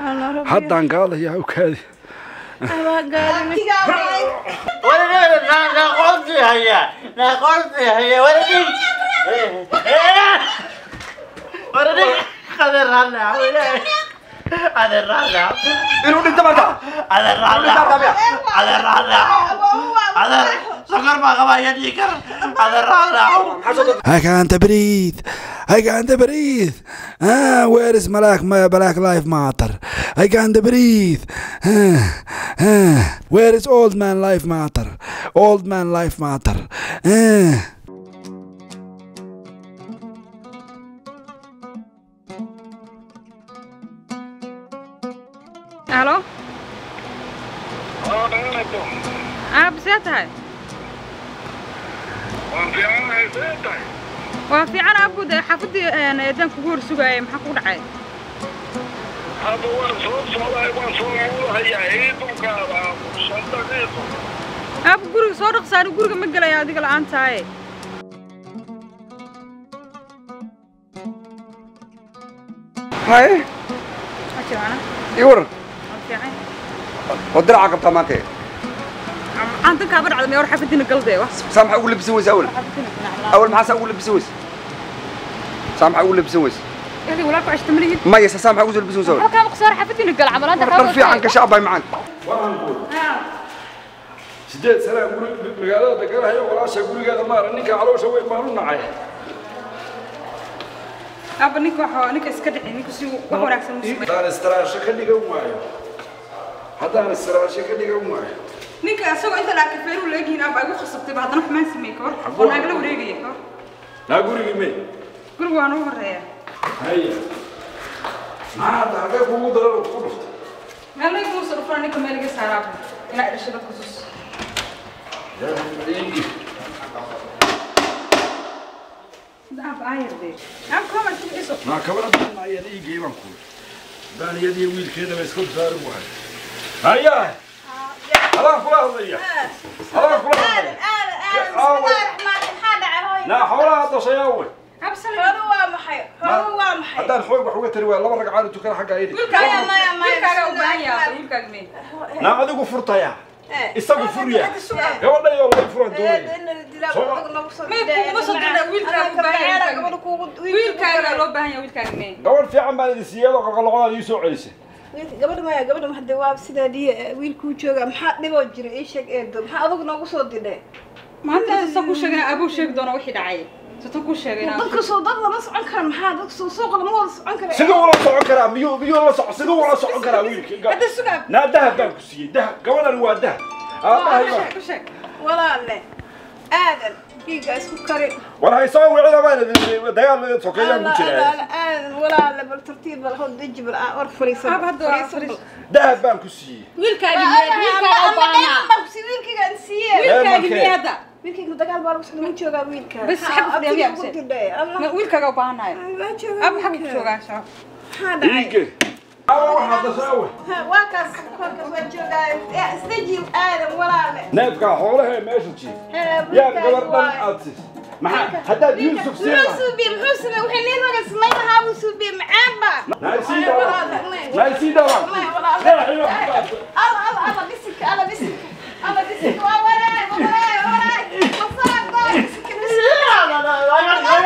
haddaan gaadayaa awkaadi inuu dhinto marka I can't breathe. I can't breathe. Ah, where is Malak, my Black Life Matter? I can't breathe. Ah, ah, where is Old Man Life Matter? Old Man Life Matter. Ah. halo aab see tahay waa fiican aabud xaafadii eedaan kugu hor sugaayay maxaa kugu dhacay aab guriga soo dhaqsaani guriga ma gelaya adiga la'aan tahay haye ma jirana ii waran waa fiican oo diraca qabtaa maanta maxaan dankaa ba dhacday war xaafadiina galdee wax saa maxaa ugu labisan weyse awal awal maxaa saa ugu labisan weyse saa maxaa ugu labisan weyse yadi walaalku cashta ma lihid maya saa maxaa ugu soo labisan weyse awal halkaa maqsaar xaafadiina gal camalaanta dhar fiican gasha abay macaan sideed sanaa guri magaalada deganahayo walaasha gurigeeda maara ninka caloosha weyn baan u nacay aabba ninka waxa ninka iska dhici ninka si wax wanaagsan u sameeyo haddaan istiraasho ka dhigan waayo haddaan istiraasho ka dhigan waayo ninka asagoo inta laa kafeeru leegihiin aabba igu khasabtay ba haddana xumaan sameeyey kahor oo naagala wareegaya kahor naa gurigii may guriga waa nagu horeeya haya maxaa hadda halkee kugu daran ku dhuftay meel laygu musa dhufana ninka meel iga saaraaba inaa dhashay dadka sus aab aayardee aab kama tibiso naa kabana badan ayada ii geeban ku haddaan iyadii wiilkeedaba iska saarin waayo haya halaan kula hadlaya halaan kula hadlaya naa xoolaha dashay awe aab sale haddaan xoog wax uga tari waaya laba ragcaanu tukana xagga aydi wiilkaaga wiilkaaga u baahan yahay wiilkaaga mee naa adigu furtaya isagu furya gabadha iyo lay furan doonaya may kuguma soo dirna wiilkaaga u baahan yahay wiilkaaga loo baahan yahay wiilkaaga mee gabadh fiican baan idin siiyay oo qaqaloqodaad ii soo celisay gabadha maya gabadha hadde waa sidaa diya wiilkuu jooga maxaa dhiboo jira ii sheeg eedo maxaa adugu noogu soo didhay maanta sa ku sheegana abuu sheegi doona wixii dhacay sata ku sheegayna dadka soo dad lama socon kara maxaa dadka soo suuqa lama wada socon kara siduu ula socon karaa miyuu miyuu la soco siduu ula socon karaa wiilkii hadda sugaa naa dahab baan ku siiyey dahab gabadhan waa dahab aabahay baa ku sheeg walaalle aadan dhiigga isku kari war haysoo wicida baan dagaal sokeeyaan ku jiraa aadan walaalle bal tartiib bal hod deji bal aa war fariisan aab hadda waa fariis dahab baan ku siiyey wiilkaaga mee wiilkaaga u baahnaa wiilkaygaan siiye wiilkaaga mee hadda wiilkayga dagaal baa lagu socda ma joogaa wiilka Bas xag fadhiya miyaa ku mise? didhay Ma wiilkaaga u baahanayo waa joogaa aab xagga ku joogaa shacab maxaa dhacay iige awa waxaa dasaawe waa kaas kolkaas waa joogaa isdeji aadan walaalle neefkaa xoolahee meesha jiif yaa gabar dhan aad siis maxaa haddaad yuusuf siin lahaa suubiye muxuu samey waxay needaga samayn lahaa buu suubiye macaanba naysii dhawa naysii dhawa alla alla alla bisinka alla bisinka alla bisinka waa waraay waa waraay waa waraay masaaqda bisinka bisinka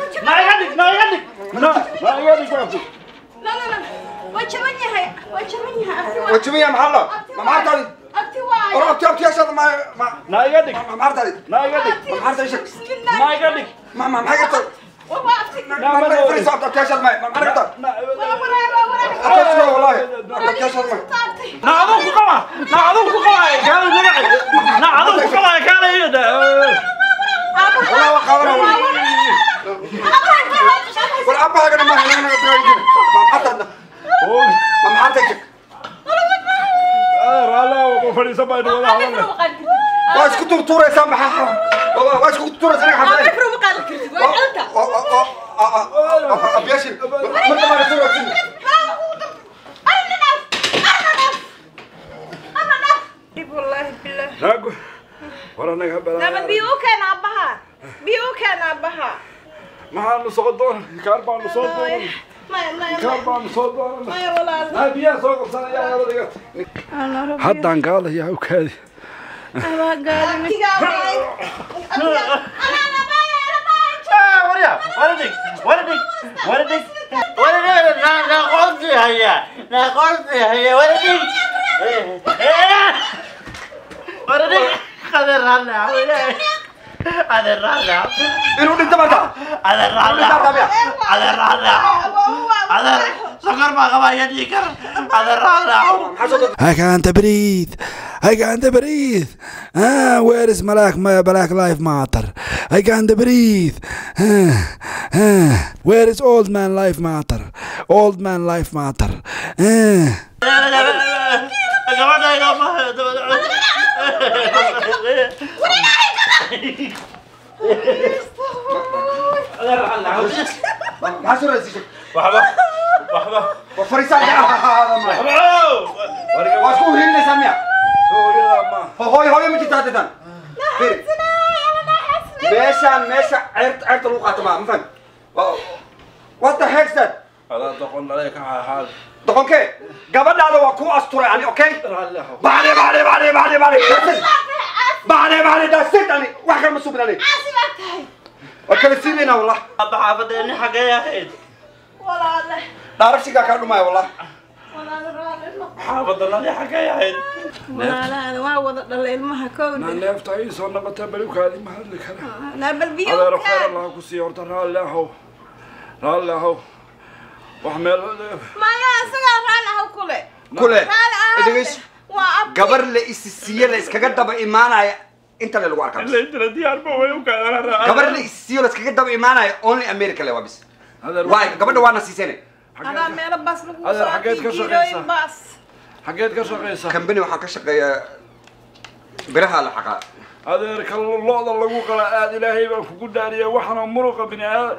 la la la waa jaban yahay waa jaban yahay abti waa wajimiya maxaa la ma maxaartaadi abti waa or abti abtiyaashaada ma ma naiga dhig ma maxaartaadi naiga dhig ma maxaartaadi shak naiga dhig ma ma maxay gartaa waa abti ma ma fariiso abti abtiyaashaada ma ma maxay gartaa waa waraay waa waraay abtiyaashaada wallaahi abti abtiyaashaada ma taabtay na aduu ku qabaa na aduu ku qabaa kaala magaci na aduu ku qabaa kaala iyada wallaahi waa qaadanaa war abahagana ma helana ma maxaartaadna ma maxaartaadi shak raalaa ku fadhiisan baa inuu wada hadalay waa isku turtuuraysaa maxaa waa waa isku turtuuraysaa inaga xaflay abyaashin marka ma soo waqtin dib wallaahi billah naagu war anaga nama balaa biyo u keena aabbaha biyo u keena aabbaha maxaanu soo doona kaar baanu soo doona maya maya kaal baan soo doonana maya walaal naa biyaha soo qabsanaya adiga haddaan gaadaya awkaadi abtigaa waay abtigaa anaa labaya labaya warya waradig waradig waradig waradig na na qosti haya na qosti haya waradig waradig qader ralla qader ralla inuu dhinto marka qader ralla qader ralla qader sokor baa qabaya dhiikar qader ralla maxaa soo dad I can't breathe. I can't breathe. Ah, where is Malak, my Black Life Matter? I can't breathe. Ah, ah, where is Old Man Life Matter? Old Man Life Matter. Ah. gabadhayda ma maxaa soo raadsiisay waxba waxba waa fariisaan waa isku hiilinaysaa miya Ho- hooyo hooyo ma jirta haddeetan firi meeshaan meesha ceerta ceerta lagu qaato maa ma fahmi Wa- what the heck's that doqonkee gabadhaada waa kuu asturay ani okay bacde bacde bacde bacde bacde that's it bacde bacde that's it ani wax kale ma subin ani caasimaa tahay waa kala siidaynaa wallah Abba xaafadeeni xaggee ahayd walaale dhaarabshigaa kaa dhumaya wallah walaale raale xaafadanadii xaggee ahayd walaalaada waa wada dhala ilmaha kowda neefta ii soo noqota balugkaadi ma hadli kara naabal biyo adeero khayr allah ku siiyo horta raalli ahow raalli ahow wax meel maya isagaa raali ahaw kule kule raali ahaw dhegeyso waa abti gabar la isisiiye la iskaga daba imaanaya inta le lagu arkaa bis. laydira diyaarba way u kaadana gabar la isisiiyo la iskaga daba imaanaya only america le waa bis adeer waay gabadha waana siisane adaa meelo baas lagu Adeer, soo xageed ka kiilooyin shaqaysaa? baas xageed ka shaqaysa kambani waxaan ka shaqeeyaa biraha la xaqaa adeerka lo-da lagu qala aad ilaahay baan kugu dhaariya waxaana muruqa bini aad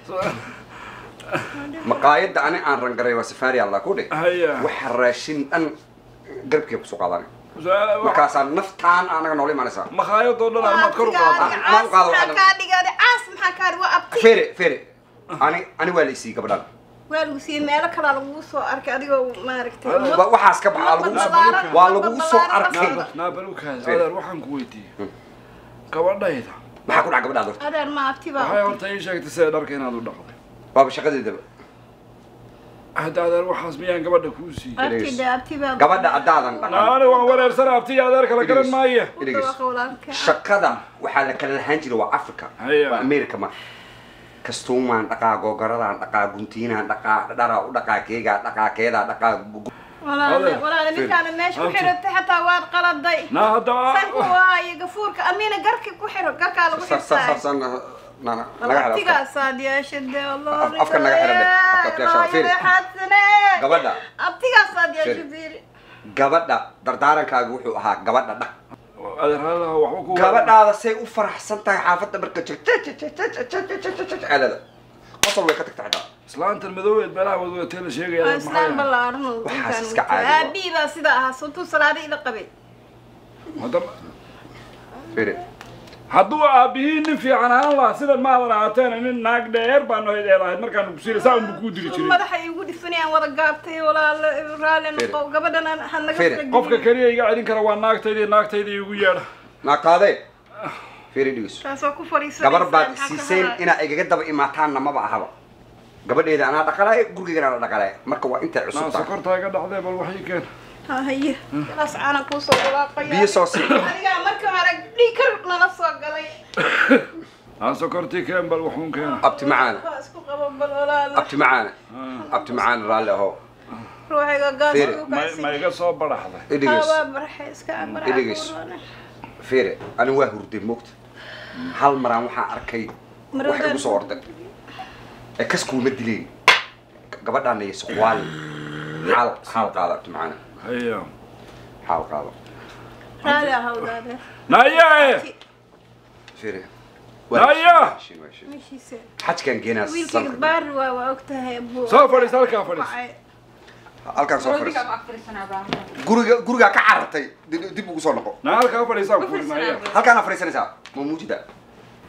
maqaayadda ani aan rangaray waa safari allah ku dhig haya waxa raashin dhan garabkii kusoo qaadanay markaasaa naftaan anaga noola imaanaysaa makhaayadoo dhan amaad kor u Ah, qaata ma u qaado maxaa waxaan- kaa dhigaaday caas maxaa kaa dhig waa abti fere fere ani ani waa la isiiyey gabadhan waa lagu siiyey meelo kalaa lagugu soo arkay adigoo maaragtay Adeer, Wa- waxaas ka baxaa lagugu soo Balbalaaran, waa lagugu soo balbalaaran arkay basal. naabalukaas Fere. adeer waxaan ku weydiiyey gabadhayda maxaa ku dhaca gabadhaada horta adeer ma abti baa waxay horta ii sheegtay sida dharka inaad u dhaqday waaba shaqadeedaba hadda adeer waxaas miyaan gabadha kuu siiyey abti de abti baa gabadha haddaadan dhaqan naani waan wareersana abtiya adeer kala garan maaye Idhegeyso. walaalka shaqada waxaa la kala lahaan jiray waa africa Haya. waa america ma kastuumaan dhaqaa googaradaan dhaqaa guntiinaan dhaqaa dharaa u dhaqaa keegaa dhaqaa keedaa dhaqaa gu- walaale Adeer. walaale ninkaana meesha ku Abti. xiratay xataa waad qaladay naa hadda sanku waa iyo gafuurka amiina garki ku xiro garkaa lagu sar sar sar xirtaay sar na- na- na- naga xidha afka. abtigaasaad yeesha dee Af- afka naga xidha dhe. Afka abtiyaasha, fiiri. gabadha abtigaasaad yeesha Fiiri. fiiri gabadha dardaarankaaga wuxuu ahaa gabadha dhaq adeer halaha waxba ku gabadhaada say u faraxsan tahay xaafadda marka jirta qosol way ka tagta xitaa islaantan madoobeed meelaha wadwatee la sheegaya waa adeer islaan maxay ballaaran oo Waxaas ninkaan iska watay. caadi waa. aabii baa sida ahaa suntuu salaada ila qabay hadda Fiiri. hadduu aabihii nin fiican ahaan lahaa sidan maadan ahaateen nin naag dheer baanu hayd ee lahayd markaan kusiira saa unbu kuu diri jiray madaxa igu dhifanayaan wada gaabtay walaalo raalli noqo gabadhan aan- ha naga Fiiri. fara qofka gelin. keliya iga celin kara waa naagtayda iyo naagtayda igu yeedha naagtaadee fiiri dhigeyso taasoo ku fadhiisanaysaa gabar baad maxaa ka siiseen hadlaya? inaa igaga daba imaataanna maba ahaba gabadheeda anaa dhaqalaayo gurigeygana anaa dhaqalaayo marka waa intay naa cusub tahay sokortaa iga dhacdee bal waxii keen Ha, haye galaas caana kuusoo walaaqaya biyo soo sii adigaa markii hore dhiikar nala soo galay naa sokortii keen bal waxuun keena abti macaana waa isku qabo bal walaalo abti macaana abti macaana raalli ahow ruuxiga gaas Fiiri. ugu ma kaasi. ma iga soo baraxday Ha, idhigeys waa barxay iska amar Idhigeys. fiiri ani waa hurday moogta hal maraan waxaa arkay wax igu soo orday ee kas kuuma dileen gabadhaana iyo suqwaal xaal xaal qaado abti macaana haya xaal qaado raali ahawdaade naye fiiri Naya! Shin, waa shin. meeshiisa xajkaan geenaa wiilkayga sanka baari waa waa ogtahay abuu soo fadhiis halkaa fadhiis Wacay. halkaan soo Roodiga fadhiis ma aftirsanaa baa. guriga gurigaa ka carartay dib dib ugu soo noqo naa halkaa fadhiisaan Ma ku furi fiirsanaa naya baa. halkaana fadhiisanaysaa ma muujida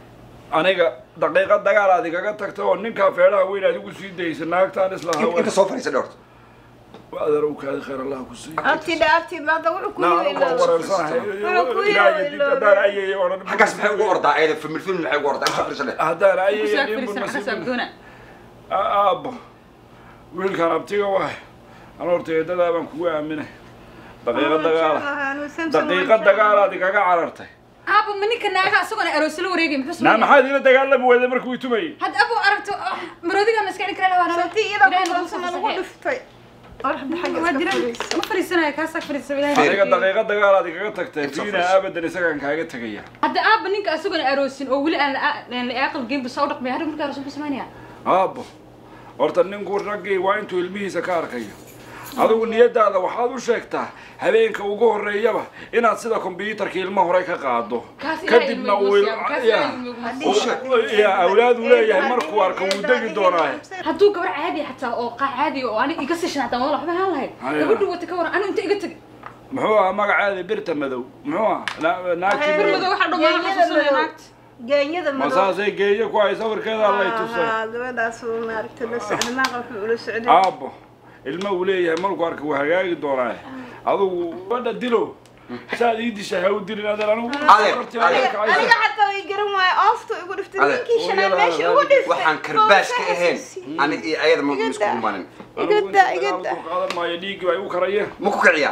aniga daqiiqad dagaal aad igaga tagta oo ninkaa feedhaha weyn aad igu sii daysa naagtaan islahaa inta soo fadhiisa dhorta adeer u kaadi khayr allah ku siiyo abtidha abtidha hadda wuxuu ku naa yiri anigu waan wareersanahay Wuxuu ku ilaahay yiri dib haddaan ayay odhan xaggaas maxay ugu ordaa ayada famil famil maxay ugu ordaa inta fadhiisa dheh haddaan ayay kusaa dhimbun fariisan xasaab nasiib doona aabbo wiilkan abtiga waay an horta eedadaa baan kugu aaminay daqiiqad dagaala daqiiqad dagaalaad igaga carartay aabo ma ninka naaga asagoo aroos la wareegay muxuu naa sameeyay maxaad ila dagaalami weyday markuu i tumayay hadda abo aragto ah, maroodiga maskaxda kale lahaa sabti iyada kulansan lagu dhiftay qorxda xagga waa iska jiraan fadhiisa ma fariisanayo kaasaa fariisa ilaahay aniga daqiiqad dagaalaad igaga tagtay Inta fiina fadhiisa. abadan isagaan kaaga tegaya hadda aaba ninka asagoo aroosin oo weli aan la aan la aqal geyn basa u dhaqmay hadda markaa aroos muxuu sameynaya aabbo horta ninku raggii waa intuu ilmihiisa ka arkayo adigu niyadaada waxaad u sheegtaa habeenka ugu horreeyaba inaad sida kombyuutarka ilmo hore ka qaado Kaas ilaahay kadibna ilmo uu igu siiyaan, kaas ilaahay ilmo igu siiyaan. ya awlaad uu leeyahay markuu arko wuu degi doonaa hadduu gabar caadi xataa oo qaa caadi oo ani iga sishan hataa wala waxba haan lahayd Haya. gabadhu wata ka waran anu inta iga tag muxuu ahaa magaceeda birta madow muxuu ahaa Na- naagtii bir madow madow waxa dhammaan Geeyada xasuusanaya madow. naagta geenyada ma madow saasay geeyo ku hay sawirkeeda allay tusay Ah, gabadhaas uu maaragtay la socday maaqa wuxuu ula socday aabbo ilmo uu leeyahay markuu arka wuu hagaagi doonaa adigu gabadha dilo saad ii dishay ha u dilin adeer anigu Adeer, adeer. aniga xataa way garan waaye ooftu igu dhiftay Adeer. ninkii shanaad Hooyada, meesha ugu dhiftay waxaan karbaas ka ahayn ani iyo ayada ma Iga isku daa. imanin igada igada qaadan maayo dhiiggii ay u karayeen ma ku kiciyaa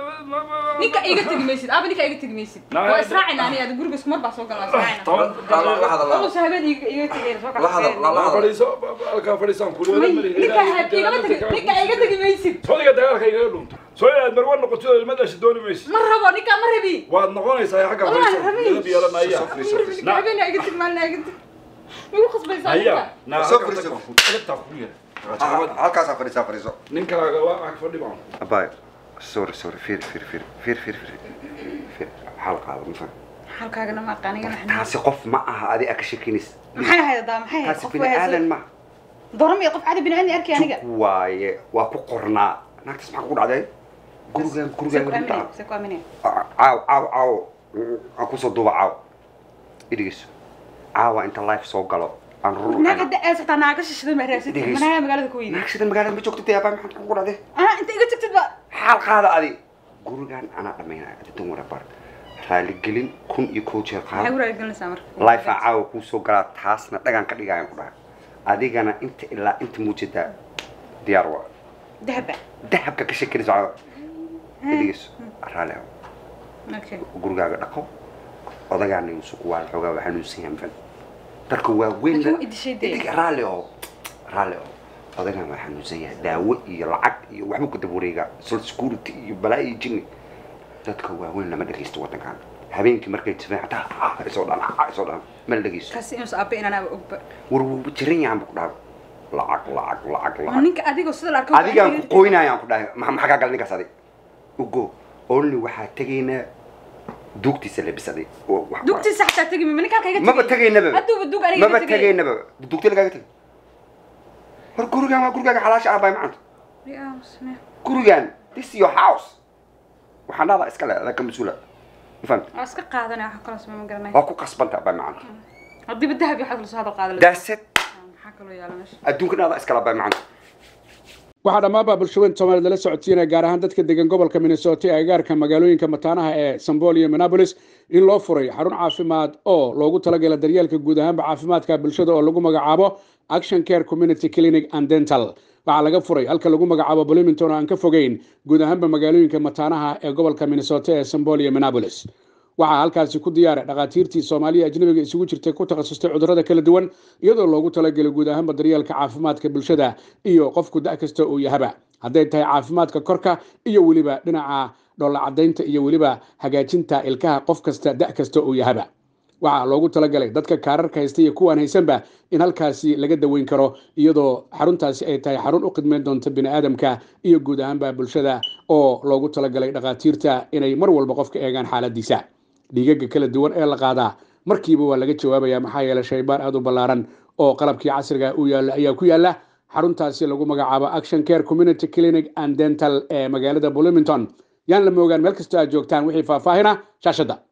ninka iga tegi maysid aaba ninka iga tegi maysid Naa- waa israacina ani aad guriga isku mar baa soo galnaa israacina toban la la hadal la- Alus habeen iga iga tegeen soo la hadal la la hadal fadhiiso halkaa fadhiisaan kuliyada mari ninka hab igama tegi ninka iga tegi maysid sodiga dagaalka igaga dhunto soo inaad marwa noqoto ilma dhashi dooni maysid ma rabo ninka ma rabi waad noqonaysaa xagga Wallahi fadhiiso rabi. midab yeelanaya Soo fadhiiso, fadhiiso. ninka habeen iga tegi maalin iga tegi igu khasbaysaa haya ninka naa Soo halkaa fadhiiso. tag, edebtaa ku yar Ha- halkaasaa fadhiisaa fadhiiso ninkaaga waa ag fadhi baan abaay sorry sorry fiir fiir fiir fiir fiir fiir fiir xal qaado ma faham halkaagana ma aqaaniga maxay taasi qof ma aha adi aa ka shekinaysa maxay ahayd daa maxay ahayd taasi qof bini waa aadan haysan ma doram iyo qof caadi bini aadan arkay aniga jug waaye waa ku qornaa naagtaas maxaa ku dhacday gurigaan gurigaan gurigaan se ku aaminay caaw caaw caaw aan kusoo duuba caaw idhigeyso caawa inta life soo galo aan rur naag hadda aad saxtaa naaga shishada ma raasatid Dhegeyso. manaa magaalada ku weydi naag sida magaalada ma joogto dee abaa maxaa ku dhacday ana inta iga tagtid ba xaal qaada adi gurigaan anaa dhamaynaya adidan wara bar raaligelin kun iyo kow jeer maxay qaado guraaga gelinaysaa marka life aan caawa kuu soo galaa taasna dhagaan ka dhigayaan ku dhahay adigana inta ilaa inta muujadaa diyaar waa dahaba dahabka ka shekinayso caawa idhigeyso raali ah okay gurigaaga dhaqo odagaana yuusuf waa xoogaa waa xanuunsan yahay mafan darka waa weyn Laakiin waa idishay dee. Idig raalli oo raalli oo odagaan waa xanuunsan yahay daawo iyo lacag iyo waxba ku daba wareegaa social security iyo balaa iyo jinni dadka waaweyn lama dhegaysto waddankan habeenkii markay jifeen xataa ah isoo dhan ah isoo dhan ma la dhegaysto kaasi inuu aabe inaan aaba ogba war wuuba jiran yahan bu ku dhahay lacag lacag lacag waa lacag ninka adigoo sida la arko adigaan ku qoynayaan ku dhahay ma- maxaa kaa gala ninkaas adig ugo only waxaa tegaynaa duugtiisa labisaday oo wax- dugtiisa xataa tegi ma ninka halka iga maba tegaynaba hadduuba dug aniga maba tegaynaba dugti lagaaga tegi war gurigaan waa gurigaaga xalaasha ah bay macanta gurigaan this is your house waxaan dhahdaa iska le adaa ka mas-uula ma fahamta waa iska qaadanaya waxa kaloo samey ma garanay waa ku qasbanta bay macanta haddiiba dahab iyo waxaad kala soo hadal qaadan that's it maxaa kaloo yaala meesha adduunkan adaa iskala bay macanta waxaa dhammaanba bulshaweyn soomaalida la socodsiinaya gaar ahaan dadka degan gobolka minnesota ee agaarka magaalooyinka mataanaha ee sambol iyo minneapolis in loo furay xarun caafimaad oo loogu talagala daryeelka guud ahaanba caafimaadka bulshada oo lagu magacaabo action care community clinic and dental waxaa laga furay halka lagu magacaabo bloomington oo aan ka fogeyn guud ahaanba magaalooyinka mataanaha ee gobolka minnesota ee sambol iyo minneapolis waxaa halkaasi ku diyaara dhakhaatiirtii soomaaliya ajnabiga isugu jirtay ku takhasustay cudurrada kala duwan iyadoo loogu talagelay guud ahaanba daryeelka caafimaadka bulshada iyo qofku da' kasta uu yahaba hadday tahay caafimaadka korka iyo weliba dhinaca dhoolla caddaynta iyo weliba hagaajinta ilkaha qof kasta da' kasta uu yahaba waxaa loogu talagalay dadka kaararka haysta iyo kuwaan haysanba in halkaasi laga daweyn karo iyadoo xaruntaasi ay tahay xarun u khidmeyn doonta bini'aadamka iyo guud ahaanba bulshada oo loogu talagalay dhakhaatiirta inay mar walba qofka eegaan xaaladiisa dhiigaga kala duwan ee la qaadaa markiiba waa laga jawaabaya maxaa yeelay shaybaar aad u ballaaran oo qalabkii casriga u yaalla ayaa ku yaalla xaruntaasi lagu magacaabo action care community clinic and dental ee magaalada bloomington yaan la moogaan meel kastoo aad joogtaan wixii faahfaahina shaashadda